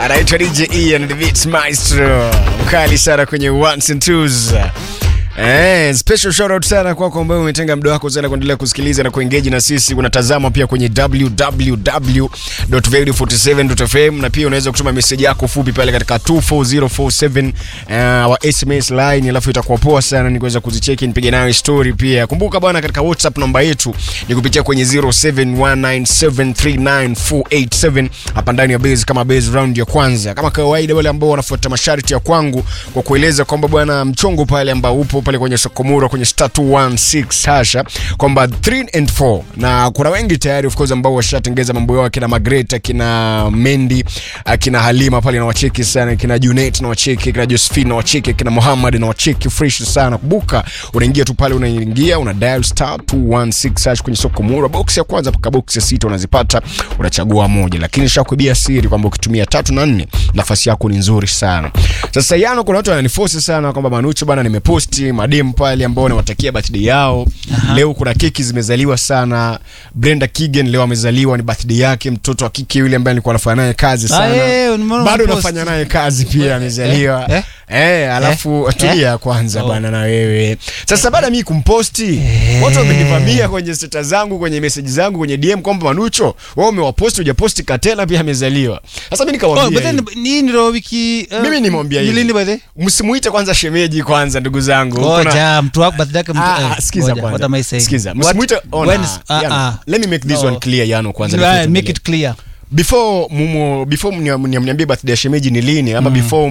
anaitwa DJ Ian the Beats Maestro, mkali sana kwenye ones and twos. Eh, special shout out sana kwako ambaye umetenga muda wako sana kuendelea kusikiliza na kuengage na sisi. Unatazama pia kwenye www.radio47.fm na pia unaweza kutuma message yako fupi pale katika 24047 uh, wa SMS line, alafu itakuwa poa sana ni kuweza kuzicheki nipige nayo story pia. Kumbuka bwana, katika WhatsApp namba yetu ni kupitia kwenye 0719739487 hapa ndani ya base kama base round ya kwanza. Kama kawaida, wale ambao wanafuata masharti ya kwangu kwa kueleza kwamba bwana mchongo pale ambao upo pale kwenye Sokomura kwenye star 216 hasha kwamba 3 and 4 na kuna wengi tayari of course ambao washatengeza mambo yao akina Margaret akina Mendi akina Halima pale na wacheki sana akina Junet na wacheki akina Josephine na wacheki akina Muhammad na wacheki fresh sana kumbuka unaingia tu pale unaingia una dial star 216 hash kwenye Sokomura box ya kwanza mpaka box ya sita unazipata unachagua moja lakini nishakuibia siri kwamba ukitumia tatu na nne nafasi yako ni nzuri sana sasa yano kuna watu wananiforce sana kwamba Manucho bana nimeposti madem pale ambao nawatakia birthday yao Aha. leo kuna keki zimezaliwa sana Brenda Kigen leo amezaliwa ni birthday yake mtoto wa kike yule ambaye nilikuwa nafanya naye kazi sana eh, nimeona bado umepost. nafanya naye kazi pia amezaliwa eh, eh, alafu tulia kwanza Oh. bwana na wewe sasa baada ya mimi kumposti watu wamenivamia kwenye stata zangu kwenye message zangu kwenye DM kwamba Manucho wewe umewaposti hujaposti Katela pia amezaliwa sasa mimi Oh, nikamwambia but then hivi. ni ndio wiki uh, Mimi nimwambia ni hivi. lini by the way? msimuite kwanza shemeji kwanza ndugu zangu Kuna- Ngoja mtu wako birthday yake mtu Ah, eh, ah, sikiza ngoja, what am I kwanza saying? sikiza What- msimuite ona when is- ah, Yano, ah. let me make this No. one clear Yano kwanza Right, before make tuendelee. it clear before mumu before mnia- mniambie birthday ya shemeji ni lini ama before